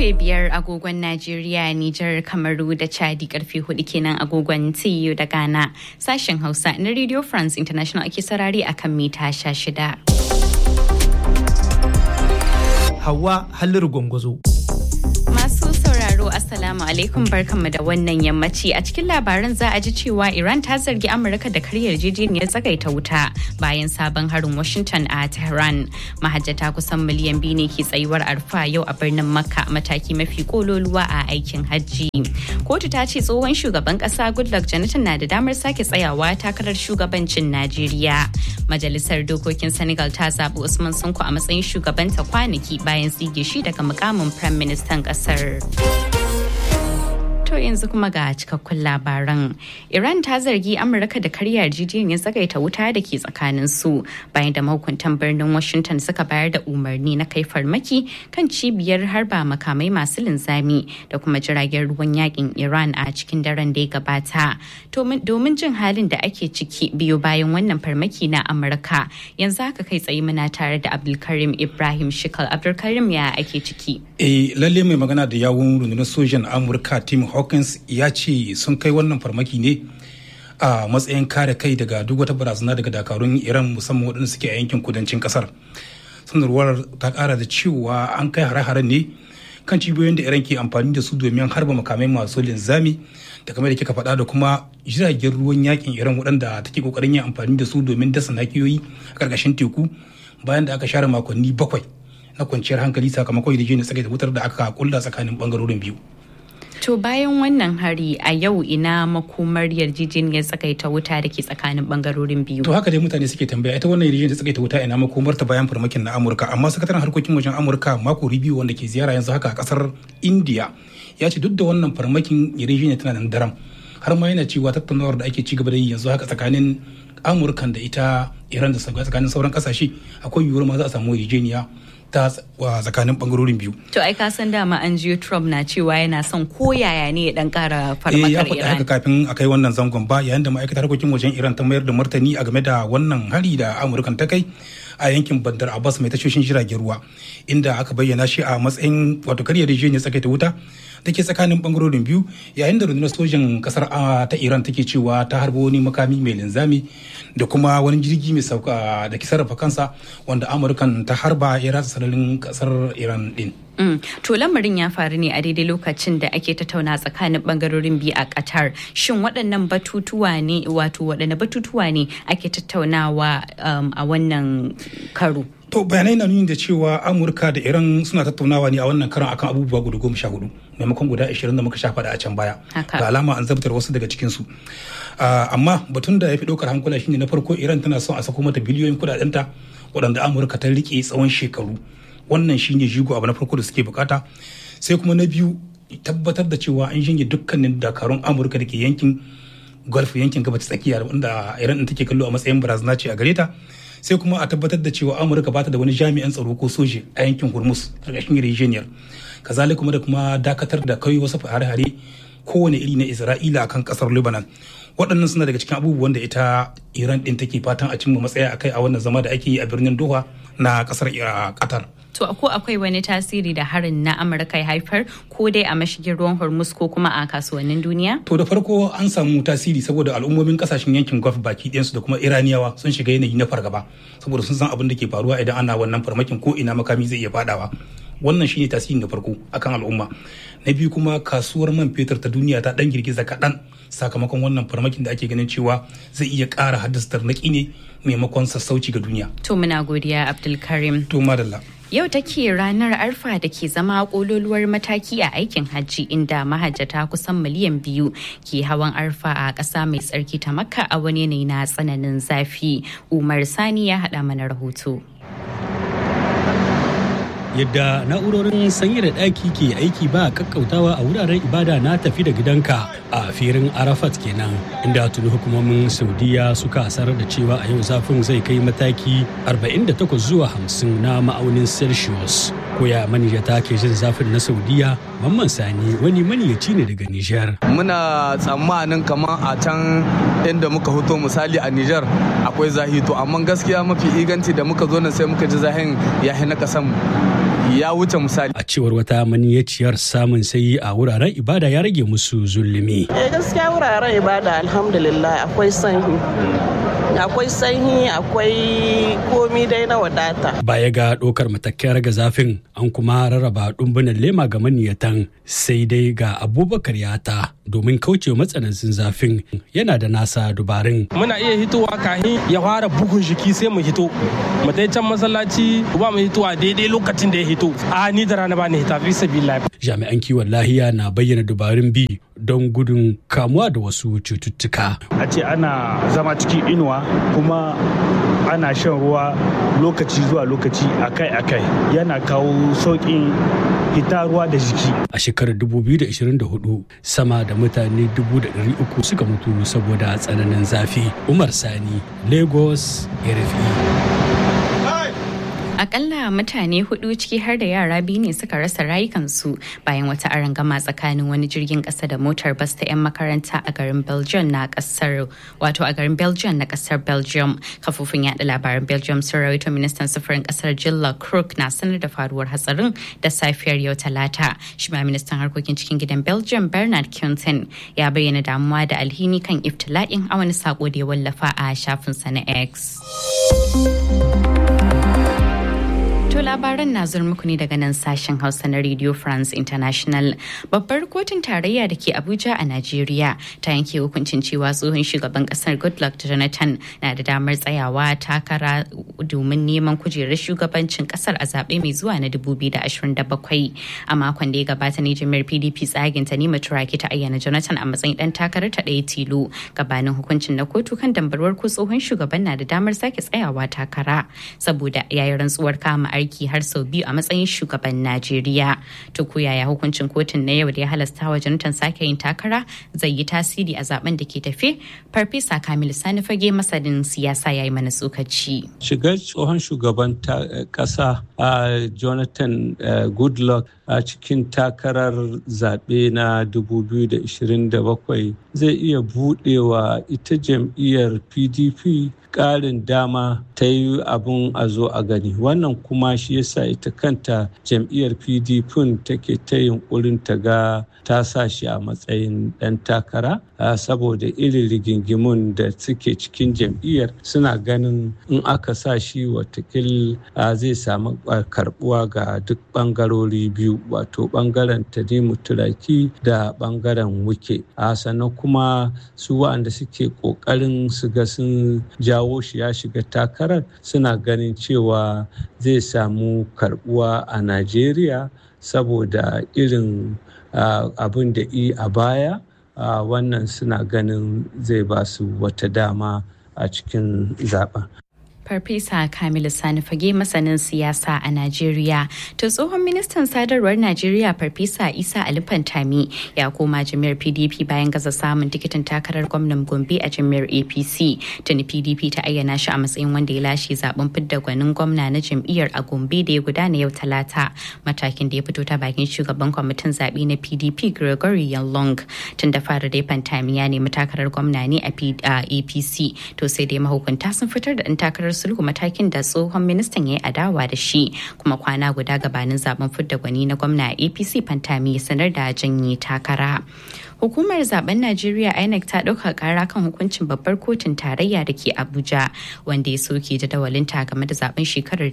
karfe biyar agogon Najeriya, Nijar, Kamaru da Chadi karfe hudu kenan agogon TU da Ghana. Sashen Hausa na Radio France International ake sarari akan mita sha shida. Hawa Halliru Gwangwazo. Masu sauraro Assalamu alaikum barkanmu da wannan yammaci a cikin labaran za a ji cewa Iran ta zargi Amurka da karyar yarjejeniyar tsagaita wuta bayan sabon harin Washington a Tehran. Mahajjata kusan miliyan biyu ne ke tsayuwar arfa yau a birnin Makka mataki mafi kololuwa a aikin hajji. Kotu ta ce tsohon shugaban kasa Goodluck Jonathan na da damar sake tsayawa takarar shugabancin Najeriya. Majalisar dokokin Senegal ta zaɓi Usman Sonko a matsayin shugabanta kwanaki bayan tsige shi daga mukamin Prime Minister kasar. To yanzu kuma ga cikakkun labaran. Iran ta zargi Amurka da karya yarjejeniyar tsagaita wuta da ke tsakanin su bayan da mahukuntan birnin Washington suka bayar da umarni na kai farmaki kan cibiyar harba makamai masu linzami da kuma jiragen ruwan yakin Iran a cikin daren da ya gabata. Domin jin halin da ake ciki biyu bayan wannan farmaki na Amurka yanzu haka kai tsaye muna tare da Abdulkarim Ibrahim Shikal. Abdulkarim ya ake ciki? Eh lalle mai magana da yawun rundunar sojan Amurka Tim Hawkins ya ce sun kai wannan farmaki ne a matsayin kare kai daga duk wata barazana daga dakarun Iran musamman waɗanda suke a yankin kudancin kasar. Sanarwar ta ƙara da cewa an kai hare-haren ne kan cibiyoyin da Iran ke amfani da su domin harba makamai masu linzami da kamar da kika faɗa da kuma jiragen ruwan yakin Iran waɗanda take kokarin yin amfani da su domin dasa nakiyoyi a ƙarƙashin teku bayan da aka share makonni bakwai na kwanciyar hankali sakamakon yarjejeniyar tsagaita wutar da aka kulla tsakanin bangarorin biyu. To bayan wannan hari a yau ina makomar yarjejeniyar tsagaita wuta da ke tsakanin bangarorin biyu. To haka dai mutane suke tambaya ita wannan yarjejeniyar tsagaita wuta ina makomar ta bayan farmakin na Amurka amma sakataren harkokin wajen Amurka mako biyu wanda ke ziyara yanzu haka a kasar India ya ce duk da wannan farmakin yarjejeniyar tana nan daram har ma yana cewa tattaunawar da ake ci gaba da yi yanzu haka tsakanin Amurkan da ita Iran da tsakanin sauran kasashe akwai yiwuwar ma za a samu yarjejeniya ta tsakanin bangarorin biyu. To ai ka san dama an jiyo Trump na cewa yana son ko yaya ne ya dan kara farmakar Iran. ya haka kafin a kai wannan zangon ba yayin da ma'aikatar harkokin wajen Iran ta mayar da martani a game da wannan hari da Amurkan ta kai a yankin Bandar Abbas mai tashoshin jiragen ruwa inda aka bayyana shi a matsayin wato karya rijiyar tsakaita wuta da ke tsakanin bangarorin biyu yayin da rundunar sojin kasar ta Iran take cewa ta harba wani makami mai linzami da kuma wani jirgi mai sauka da ke sarrafa kansa wanda Amurkan ta harba ya ratsa sararin kasar Iran din. Mm. To lamarin ya faru ne a daidai lokacin da ake tattauna tsakanin bangarorin biyu a Qatar. Shin waɗannan batutuwa ne wato waɗanne batutuwa ne ake tattaunawa um, a wannan karo? To bayanai na nuni da cewa Amurka da Iran suna tattaunawa ne a wannan karan akan abubuwa guda goma sha hudu maimakon guda ashirin da muka sha faɗa a can baya. Ga alama an zabtar wasu daga cikinsu. amma batun da ya fi ɗaukar hankula shine na farko Iran tana son a sako mata biliyoyin kuɗaɗenta waɗanda Amurka ta riƙe tsawon shekaru. wannan shine jigo abu na farko da suke bukata sai kuma na biyu tabbatar da cewa an shinge dukkanin dakarun amurka da ke yankin gulf yankin gabas tsakiya wanda iran take kallo a matsayin barazana ce a gare ta sai kuma a tabbatar da cewa amurka bata da wani jami'an tsaro ko soje a yankin hormuz karkashin yarjejeniyar kazalika kuma da kuma dakatar da kai wasu hare-hare kowane iri na isra'ila akan kasar lebanon waɗannan suna daga cikin abubuwan da ita iran ɗin take fatan a cimma matsaya akai a wannan zama da ake yi a birnin doha na kasar qatar To ko akwai wani tasiri da harin na Amurka ya haifar ko dai a mashigin ruwan Hormuz ko kuma a kasuwannin duniya? To da farko an samu tasiri saboda al'ummomin kasashen yankin Gulf baki ɗayansu da kuma Iraniyawa sun shiga yanayi na fargaba saboda sun san abin da ke faruwa idan ana wannan farmakin ko ina makami zai iya fadawa. Wannan shine tasirin da farko akan al'umma. Na biyu kuma kasuwar man fetur ta duniya ta dan girgiza kaɗan sakamakon wannan farmakin da ake ganin cewa zai iya ƙara haddasa tarnaƙi ne maimakon sassauci ga duniya. To muna godiya Abdulkarim. To madalla. Yau take ranar arfa da ke zama kololuwar mataki a aikin hajji inda mahajjata kusan miliyan biyu ke hawan arfa a ƙasa mai tsarki ta makka a wani yanayi na tsananin zafi. Umar Sani ya haɗa mana rahoto. yadda na'urorin sanyi da ɗaki ke aiki ba kakkautawa a wuraren ibada na tafi da gidanka a firin arafat kenan inda tuni hukumomin saudiya suka sanar da cewa a yau zafin zai kai mataki 48 zuwa 50 na ma'aunin celsius koya maniyata ke jin zafin na saudiya mamman sani wani maniyaci ne daga nijar muna tsammanin kamar a can inda muka hoto misali a nijar akwai zahi to amma gaskiya mafi inganci da muka zo nan sai muka ji zahin ya na kasan ya wuce misali. A cewar wata maniyaciyar samun sayi a wuraren ibada ya rage musu zulumi. Eh gaskiya wuraren ibada alhamdulillah akwai sanyi. akwai sanyi akwai komi dai na wadata. Baya ga ɗaukar matakan raga zafin an kuma rarraba ɗumbunan lema ga maniyatan sai dai ga abubakar yata domin kaucewa matsanancin zafin yana da nasa dubarin. Muna iya hitowa kahin ya fara bugun jiki sai mu hito. Mu dai can masallaci ba mu hitowa daidai lokacin da ya hito. A ni da rana ba ni hita fi sabila. Jami'an kiwon lahiya na bayyana dubarun bi don gudun kamuwa da wasu cututtuka. A ce ana zama cikin inuwa kuma ana shan ruwa lokaci zuwa lokaci akai-akai yana kawo sauƙin hita ruwa da jiki. A shekarar 2024 sama da mutane 300 suka mutu saboda tsananin zafi. Umar Sani, Lagos, RFI. Akalla mutane hudu ciki har da yara biyu ne suka rasa rayukansu bayan wata arangama tsakanin wani jirgin kasa da motar bas ta 'yan makaranta a garin Belgium na kasar wato a garin Belgium na kasar Belgium. Kafofin yada labaran Belgium sun rawaito ministan sufurin kasar Jilla Crook na sanar da faruwar hatsarin da safiyar yau talata. Shi ma ministan harkokin cikin gidan Belgium Bernard Quintin ya bayyana damuwa da alhini kan iftila'in a wani sako da ya wallafa a shafinsa na X. To labaran na zuwa muku ne daga nan sashen Hausa na Radio France International. Babbar kotun tarayya da ke Abuja a Najeriya ta yanke hukuncin cewa tsohon shugaban kasar Goodluck Jonathan na da damar tsayawa takara domin neman kujerar shugabancin kasar a zaɓe mai zuwa na 2027. A makon da ya gabata ne jami'ar PDP tsagin ta nima turaki ta ayyana Jonathan a matsayin dan takarar ta ɗaya tilo gabanin hukuncin na kotu kan dambarwar ko tsohon shugaban na da damar sake tsayawa takara saboda yayi rantsuwar kama aiki har sau biyu a matsayin shugaban Najeriya. To ko yaya hukuncin kotun na yau da ya halasta wa Jonathan sake yin takara zai yi tasiri a zaben da ke tafe? Farfesa Kamilu Sani Fage masanin siyasa ya yi mana tsokaci. Shigar tsohon shugaban kasa a Jonathan Goodluck a cikin takarar zaɓe na 2027 zai iya buɗewa ita jam'iyyar PDP ƙarin dama ta yi abin a zo a gani wannan kuma shi yasa ita kanta jam'iyyar pdp take ta yunkurin ta ga ta sa shi a matsayin ɗan takara saboda irin rigingimun da suke cikin jam'iyyar suna ganin in aka sa shi watakil zai samu karbuwa ga duk ɓangarori biyu wato ɓangaren tanimu turaki da ɓangaren wuke sannan kuma su waɗanda suke ƙoƙarin su ga sun jawo shi ya shiga takarar suna ganin cewa zai samu karbuwa a najeriya saboda irin abin da i a baya wannan suna ganin zai ba su wata dama a cikin zaben Farfesa Kamilu Sani Fage masanin siyasa a Najeriya. To tsohon ministan sadarwar Najeriya Farfesa Isa Ali Fantami ya koma jami'ar PDP bayan gaza samun tikitin takarar gwamnan Gombe a jami'ar APC. Tuni PDP ta ayyana shi a matsayin wanda ya lashe zaben fidda gwanin gwamna na jam'iyyar a Gombe da ya gudana yau Talata. Matakin da ya fito ta bakin shugaban kwamitin zaɓe na PDP Gregory Yalong. Tun da fara dai Fantami ya nemi takarar gwamna ne a APC. To sai dai mahukunta sun fitar da ɗan takarar sulhu matakin da tsohon ministan ya yi adawa da shi kuma kwana guda gabanin zaben fidda gwani na gwamna a apc fantami ya sanar da janye takara hukumar zaben najeriya inec ta ɗauka kara kan hukuncin babbar kotun tarayya da ke abuja wanda ya soke jadawalinta game da zaben shekarar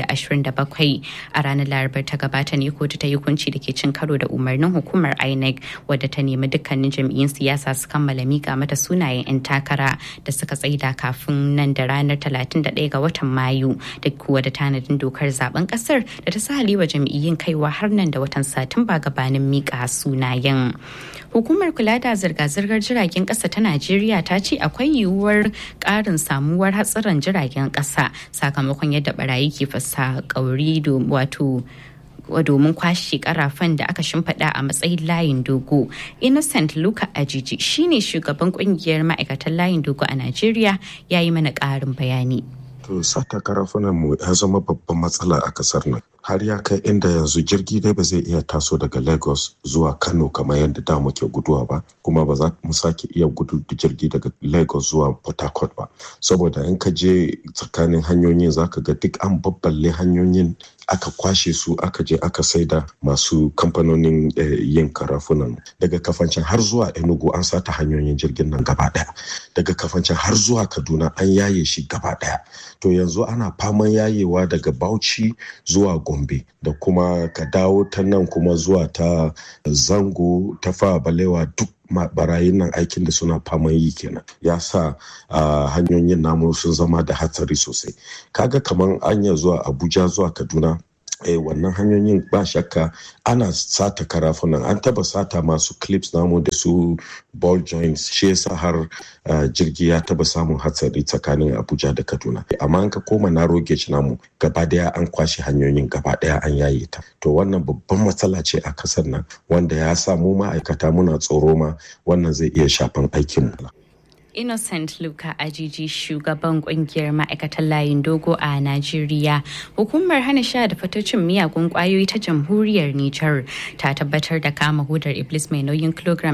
2027 a ranar larabar ta gabata ne kotu ta yi hukunci da ke cin karo da umarnin hukumar inec wadda ta nemi dukkanin jam'iyyun siyasa su kammala mika mata sunayen 'yan takara da suka tsaida kafin nan da ranar 31 ga watan mayu da kuwa da tanadin dokar zaben kasar da ta sa wa jam'iyyun kaiwa har nan da watan satumba gabanin mika sunayen hukumar kula da zirga-zirgar jiragen kasa ta najeriya ta ce akwai yiwuwar karin samuwar hatsarin jiragen kasa sakamakon yadda barayi ke fasa kauri wato domin kwashe karafan da aka shimfiɗa a matsayin layin dogo innocent luka ajiji shine shugaban kungiyar ma'aikatan layin dogo a najeriya ya yi mana ƙarin bayani to sata karafunan mu ya zama babban matsala a kasar nan har ya kai inda yanzu jirgi dai ba zai iya taso daga lagos zuwa kano kamar yadda da muke guduwa ba kuma ba za mu sake iya gudu da jirgi daga lagos zuwa port harcourt ba saboda in ka je tsakanin hanyoyin zaka ga duk an babballe hanyoyin aka kwashe su aka je aka saida masu kamfanonin yin karafunan daga kafancin har zuwa enugu an sata hanyoyin jirgin nan gaba daya daga kafancin har zuwa kaduna an yaye shi gaba daya to yanzu ana faman yayewa daga bauchi zuwa gombe da kuma ka dawo ta nan kuma zuwa ta zango ta fa balewa duk barayin nan aikin da suna faman yi kenan ya sa hanyoyin namu sun zama da hatsari sosai kaga kamar anya zuwa abuja zuwa kaduna eh, wannan hanyoyin ba shakka ana sata karafunan an taba sata masu clips namu da su ball joints shi yasa har uh, jirgi ya taba samun hatsari tsakanin abuja da kaduna amma an ka koma na gauge namu gaba daya an kwashe hanyoyin gaba daya an yaye ta to wannan babban matsala ce a kasar nan wanda ya sa mu ma'aikata muna tsoro ma wannan zai iya shafan aikinmu Innocent Luka Ajiji shugaban kungiyar ma'aikatan layin dogo a Najeriya. Hukumar hana sha da fatocin miyagun kwayoyi ta jamhuriyar Nijar ta tabbatar da kama hudar Iblis mai nauyin kilogram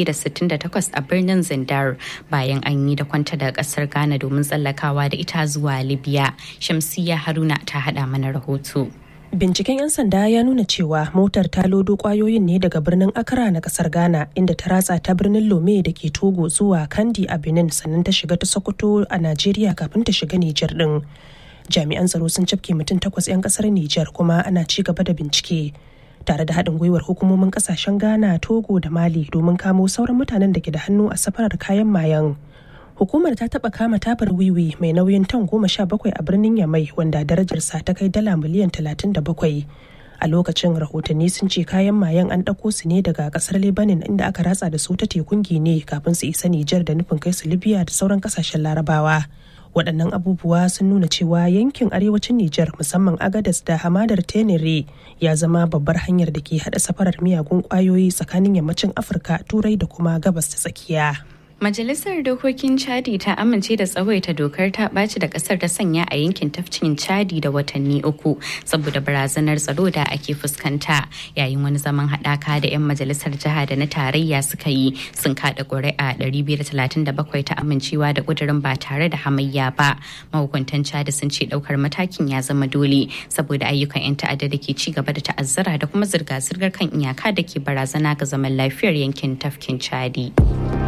268 a birnin Zindar bayan an yi da kwanta da kasar Ghana domin tsallakawa da ita zuwa Libya. Shamsiya Haruna ta hada mana rahoto. Binciken 'yan sanda ya nuna cewa motar ta lodo kwayoyin ne daga birnin Accra na kasar Ghana inda ta ratsa ta birnin Lome da ke Togo zuwa Kandi a Benin sannan ta shiga ta Sokoto a Najeriya kafin ta shiga Nijar din. Jami'an tsaro sun cafke mutum takwas 'yan kasar Nijar kuma ana ci gaba da bincike. Tare da haɗin gwiwar hukumomin kasashen Ghana, Togo da Mali domin kamo sauran mutanen da ke da hannu a safarar kayan mayan. hukumar ta taba kama tabar wiwi mai nauyin tan goma sha bakwai a birnin yamai wanda darajarsa ta kai dala miliyan talatin da bakwai a lokacin rahotanni sun ce kayan mayan an ɗauko su ne daga ƙasar lebanon inda aka ratsa da su ta tekun gine kafin su isa nijar da nufin kai su libya da sauran ƙasashen larabawa waɗannan abubuwa sun nuna cewa yankin arewacin nijar musamman agadas da hamadar tenere ya zama babbar hanyar da ke haɗa safarar miyagun ƙwayoyi tsakanin yammacin afirka turai da kuma gabas ta tsakiya Majalisar Dokokin Chadi ta amince da tsawaita dokar ta ɓaci da ƙasar ta sanya a yankin tafkin Chadi da watanni uku saboda barazanar tsaro da ake fuskanta yayin wani zaman haɗaka da 'yan majalisar jiha da na tarayya suka yi sun kaɗa ƙuri'a 237 ta amincewa da ƙudurin ba tare da hamayya ba. Mahukuntan Chadi sun ce ɗaukar matakin ya zama dole saboda ayyukan 'yan ta'adda da ke ci gaba da ta'azzara da kuma zirga-zirgar kan iyaka da ke barazana ga zaman lafiyar yankin tafkin Chadi.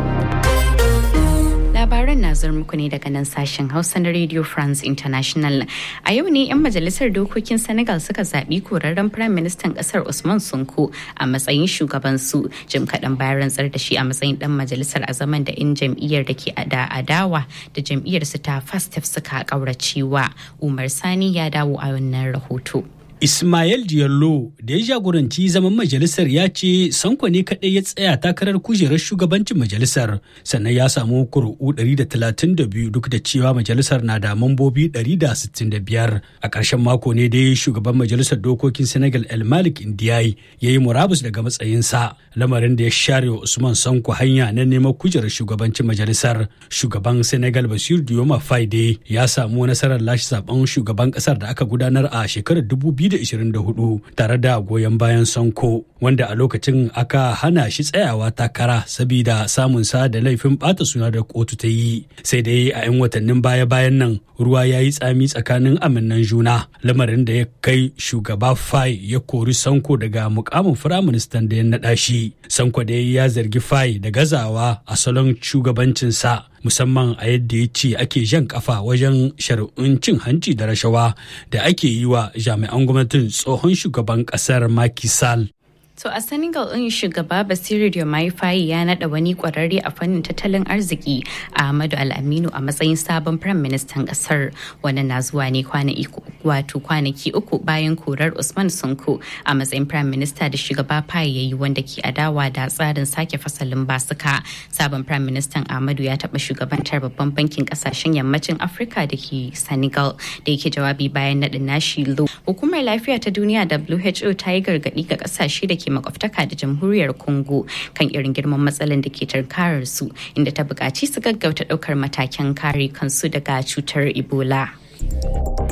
labaran na zuwa muku ne daga nan sashen hausa na radio france international a yau ne 'yan majalisar dokokin senegal suka zaɓi korarren prime ministan ƙasar usman sunko a matsayin shugabansu jim kaɗan bayan rantsar da shi a matsayin ɗan majalisar a zaman da in jam'iyyar da ke da adawa da jam'iyyar su ta fastef suka ƙauracewa umar sani ya dawo a wannan rahoto Ismail Diallo da ya jagoranci zaman majalisar ya ce Sanko ne kaɗai ya tsaya takarar kujerar shugabancin majalisar sannan ya samu kuri'u 132 duk da cewa majalisar na da mambobi 165 a ƙarshen mako ne dai shugaban majalisar dokokin Senegal El Malik Ndiaye ya yi murabus daga matsayinsa lamarin da ya share wa Usman Sanko hanya na neman kujerar shugabancin majalisar shugaban Senegal Basir Diomaye Faye ya samu nasarar lashe zaben shugaban ƙasar da aka gudanar a shekarar 2000 2024 tare da goyon bayan Sanko wanda a lokacin aka hana shi tsayawa takara sabida samun sa da laifin bata suna da kotu ta yi sai dai a 'yan watannin baya-bayan nan ruwa ya yi tsami tsakanin aminnan juna lamarin da ya kai shugaba Fai ya kori Sanko daga mukamin firaministan da ya naɗa shi. Sanko da ya zargi Fai da gazawa a salon shugabancinsa musamman a yadda ya ce ake jan kafa wajen shari'un cin hanci da rashawa da ake yi wa jami'an gwamnatin tsohon shugaban kasar Macky Sall. To a Senegal ɗin shugaba Basiru Diomaye Faye ya naɗa wani ƙwararre a fannin tattalin arziki Ahmadu Al-Aminu a matsayin sabon Firayim Ministan ƙasar. Wannan na zuwa ne wato kwanaki uku bayan korar Usman Sonko a matsayin Firayim Minista da shugaba Faye ya yi wanda ke adawa da tsarin sake fasalin basuka. Sabon Firayim Ministan Ahmadu ya taɓa shugabantar babban bankin ƙasashen yammacin Afirka da ke Senegal da yake jawabi bayan naɗin nashi lo. Hukumar lafiya ta duniya WHO ta yi gargaɗi ga ƙasashe da ke makwabtaka da jamhuriyar congo kan irin girman matsalar da ke tarkarar su inda ta buƙaci su gaggauta ɗaukar matakan kare kansu daga cutar ebola